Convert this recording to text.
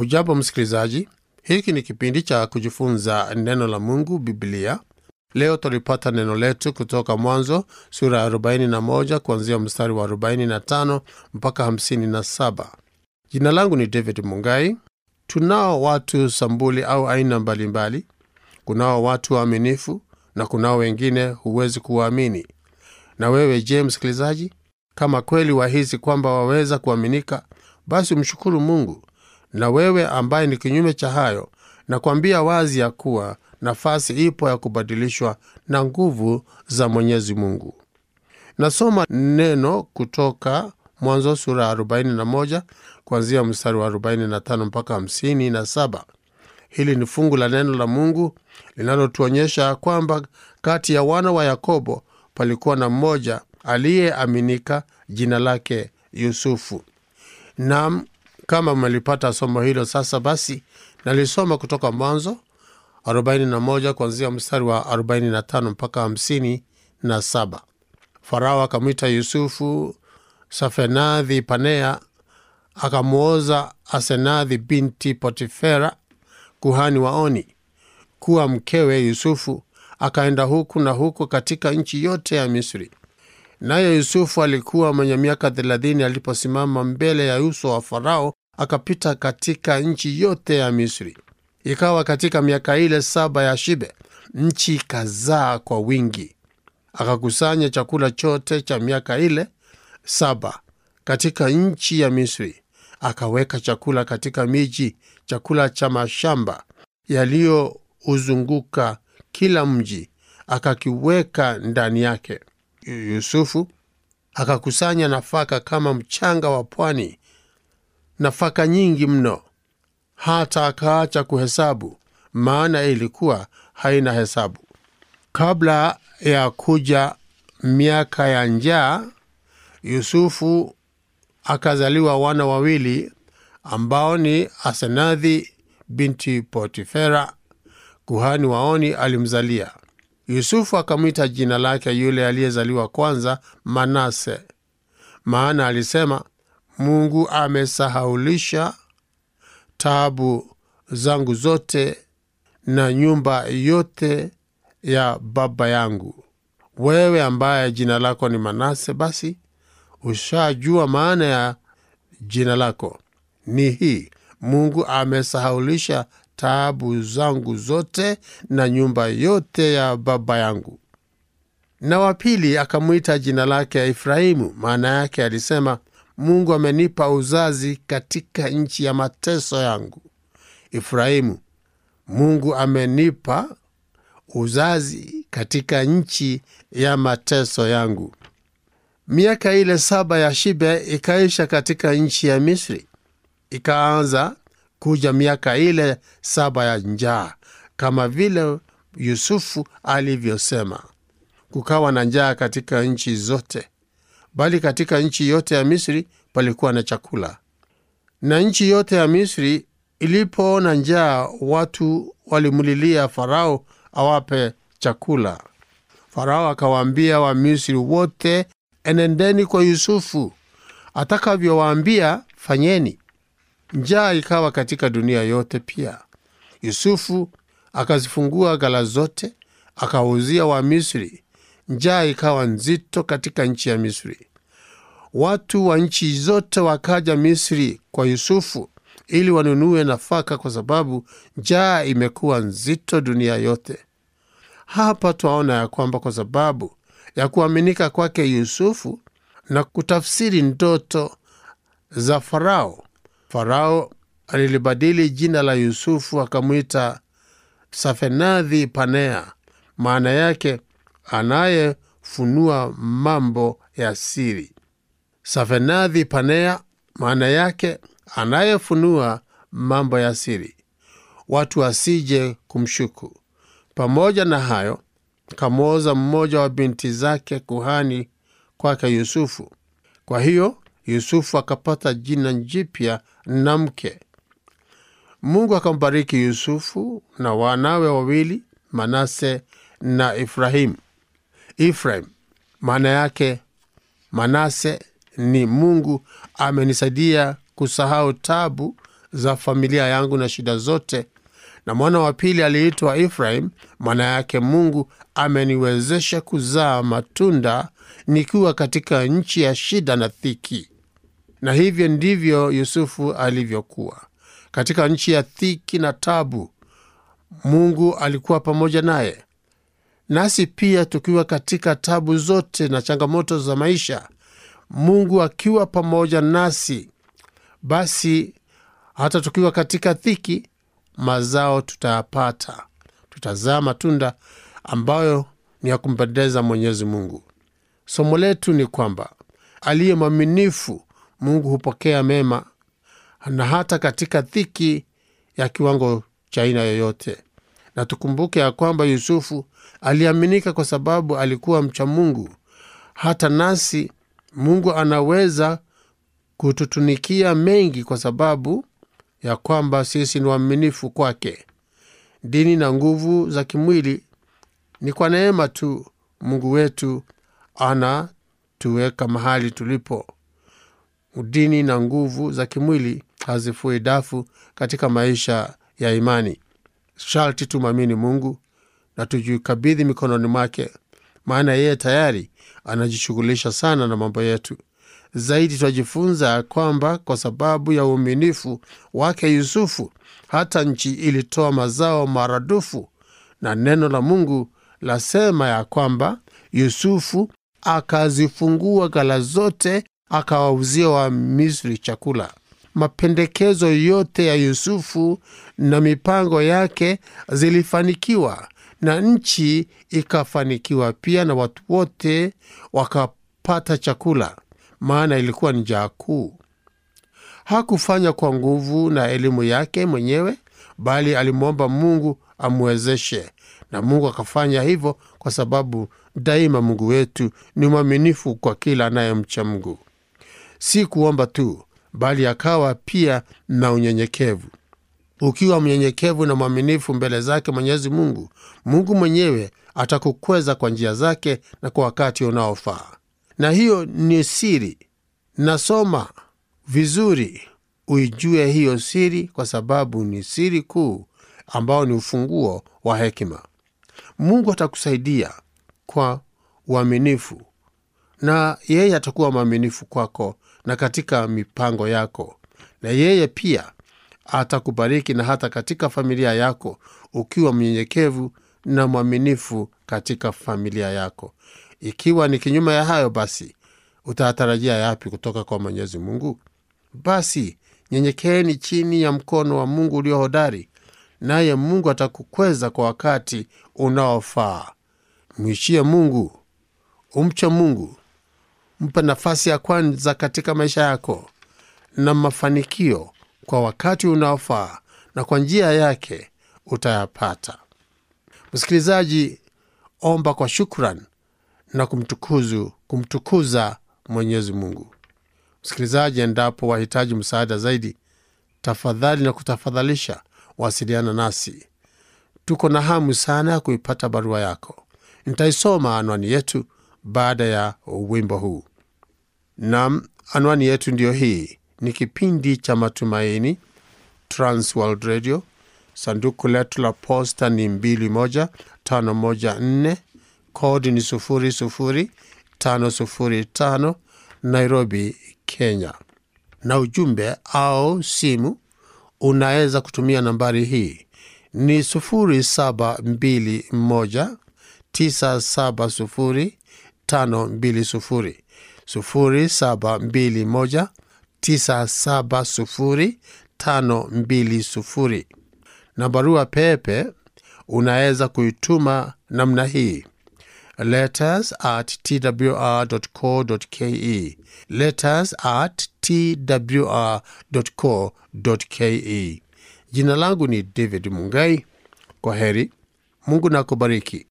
Hujambo msikilizaji, hiki ni kipindi cha kujifunza neno la Mungu, Biblia. Leo tulipata neno letu kutoka Mwanzo sura ya 41 kuanzia mstari wa 45 mpaka 57. Jina langu ni David Mungai. Tunao watu sambuli au aina mbalimbali. Kunao watu waaminifu na kunao wengine huwezi kuwaamini. Na wewe je, msikilizaji, kama kweli wahisi kwamba waweza kuaminika, basi umshukuru Mungu. Na wewe ambaye ni kinyume cha hayo, nakwambia wazi ya kuwa nafasi ipo ya kubadilishwa na nguvu za Mwenyezi Mungu. Nasoma neno kutoka Mwanzo sura ya 41 kuanzia mstari wa 45 mpaka 57. Hili ni fungu la neno la Mungu linalotuonyesha kwamba kati ya wana wa Yakobo palikuwa na mmoja aliyeaminika, jina lake Yusufu. Naam, kama mmelipata somo hilo sasa, basi nalisoma kutoka Mwanzo 41 kuanzia mstari wa 45 mpaka 57. Farao akamwita Yusufu Safenadhi Panea, akamwoza Asenadhi binti Potifera kuhani wa Oni kuwa mkewe Yusufu. Akaenda huku na huku katika nchi yote ya Misri. Naye Yusufu alikuwa mwenye miaka thelathini aliposimama mbele ya uso wa Farao, akapita katika nchi yote ya Misri. Ikawa katika miaka ile saba ya shibe, nchi ikazaa kwa wingi. Akakusanya chakula chote cha miaka ile saba katika nchi ya Misri, akaweka chakula katika miji, chakula cha mashamba yaliyouzunguka kila mji, akakiweka ndani yake. Yusufu akakusanya nafaka kama mchanga wa pwani, nafaka nyingi mno, hata akaacha kuhesabu, maana ilikuwa haina hesabu. Kabla ya kuja miaka ya njaa, Yusufu akazaliwa wana wawili ambao ni Asenadhi binti Potifera kuhani wa Oni alimzalia. Yusufu akamwita jina lake yule aliyezaliwa kwanza Manase, maana alisema, Mungu amesahaulisha taabu zangu zote na nyumba yote ya baba yangu. Wewe ambaye jina lako ni Manase, basi ushajua maana ya jina lako ni hii: Mungu amesahaulisha taabu zangu zote na nyumba yote ya baba yangu. Na wa pili akamwita jina lake Efraimu, maana yake alisema, Mungu amenipa uzazi katika nchi ya mateso yangu. Efraimu, Mungu amenipa uzazi katika nchi ya mateso yangu. Miaka ile saba ya shibe ikaisha katika nchi ya Misri. Ikaanza kuja miaka ile saba ya njaa, kama vile Yusufu alivyosema. Kukawa na njaa katika nchi zote, bali katika nchi yote ya Misri palikuwa na chakula. Na nchi yote ya Misri ilipoona njaa, watu walimlilia Farao awape chakula. Farao akawaambia Wamisri wote, enendeni kwa Yusufu, atakavyowaambia fanyeni. Njaa ikawa katika dunia yote pia. Yusufu akazifungua ghala zote, akawauzia Wamisri. Njaa ikawa nzito katika nchi ya Misri. Watu wa nchi zote wakaja Misri kwa Yusufu ili wanunue nafaka, kwa sababu njaa imekuwa nzito dunia yote. Hapa twaona ya kwamba kwa sababu ya kuaminika kwake Yusufu na kutafsiri ndoto za Farao, Farao alilibadili jina la Yusufu akamwita Safenadhi Panea, maana yake anayefunua mambo ya siri. Safenadhi Panea maana yake anayefunua mambo ya siri, watu wasije kumshuku. Pamoja na hayo, kamwoza mmoja wa binti zake kuhani kwake Yusufu. Kwa hiyo Yusufu akapata jina jipya na mke. Mungu akambariki Yusufu na wanawe wawili Manase na Efraimu. Efraim maana yake Manase ni Mungu amenisaidia kusahau tabu za familia yangu na shida zote. Na mwana wa pili aliitwa Efraim, maana yake Mungu ameniwezesha kuzaa matunda nikiwa katika nchi ya shida na dhiki. Na hivyo ndivyo Yusufu alivyokuwa katika nchi ya dhiki na tabu. Mungu alikuwa pamoja naye, nasi pia tukiwa katika tabu zote na changamoto za maisha, Mungu akiwa pamoja nasi, basi hata tukiwa katika dhiki, mazao tutayapata, tutazaa matunda ambayo ni ya kumpendeza Mwenyezi Mungu. Somo letu ni kwamba aliye mwaminifu Mungu hupokea mema, na hata katika dhiki ya kiwango cha aina yoyote. Na tukumbuke ya kwamba Yusufu aliaminika kwa sababu alikuwa mcha Mungu. Hata nasi Mungu anaweza kututunikia mengi kwa sababu ya kwamba sisi ni waaminifu kwake. Dini na nguvu za kimwili ni kwa neema tu. Mungu wetu anatuweka mahali tulipo. Dini na nguvu za kimwili hazifui dafu katika maisha ya imani. Sharti tumwamini Mungu na tujikabidhi mikononi mwake, maana yeye tayari anajishughulisha sana na mambo yetu. Zaidi twajifunza ya kwamba kwa sababu ya uaminifu wake Yusufu, hata nchi ilitoa mazao maradufu, na neno la Mungu lasema ya kwamba Yusufu akazifungua ghala zote, akawauzia Wamisri chakula. Mapendekezo yote ya Yusufu na mipango yake zilifanikiwa, na nchi ikafanikiwa pia, na watu wote wakapata chakula, maana ilikuwa ni njaa kuu. Hakufanya kwa nguvu na elimu yake mwenyewe, bali alimwomba Mungu amwezeshe, na Mungu akafanya hivyo, kwa sababu daima Mungu wetu ni mwaminifu kwa kila anayemcha Mungu. Si kuomba tu, bali akawa pia na unyenyekevu. Ukiwa mnyenyekevu na mwaminifu mbele zake Mwenyezi Mungu, Mungu mwenyewe atakukweza kwa njia zake na kwa wakati unaofaa. Na hiyo ni siri. Nasoma vizuri uijue hiyo siri, kwa sababu ni siri kuu ambao ni ufunguo wa hekima. Mungu atakusaidia kwa uaminifu, na yeye atakuwa mwaminifu kwako na katika mipango yako, na yeye pia atakubariki na hata katika familia yako, ukiwa mnyenyekevu na mwaminifu katika familia yako. Ikiwa ni kinyume ya hayo, basi utatarajia yapi kutoka kwa Mwenyezi Mungu? Basi nyenyekeeni chini ya mkono wa Mungu ulio hodari, naye Mungu atakukweza kwa wakati unaofaa. Mwishie Mungu, umche Mungu, mpe nafasi ya kwanza katika maisha yako, na mafanikio kwa wakati unaofaa, na kwa njia yake utayapata. Msikilizaji, omba kwa shukran na kumtukuzu kumtukuza Mwenyezi Mungu. Msikilizaji, endapo wahitaji msaada zaidi, tafadhali na kutafadhalisha wasiliana nasi. Tuko na hamu sana ya kuipata barua yako. Nitaisoma anwani yetu baada ya wimbo huu. Nam, anwani yetu ndiyo hii. Ni kipindi cha Matumaini, Transworld Radio. Sanduku letu la posta ni 21514 kodi ni 00505 Nairobi, Kenya. Na ujumbe au simu unaweza kutumia nambari hii ni 0721 970 520 0721 970 520 na barua pepe unaweza kuituma namna hii letters at twr.co.ke letters at twr.co.ke jina langu ni david mungai kwa heri mungu na kubariki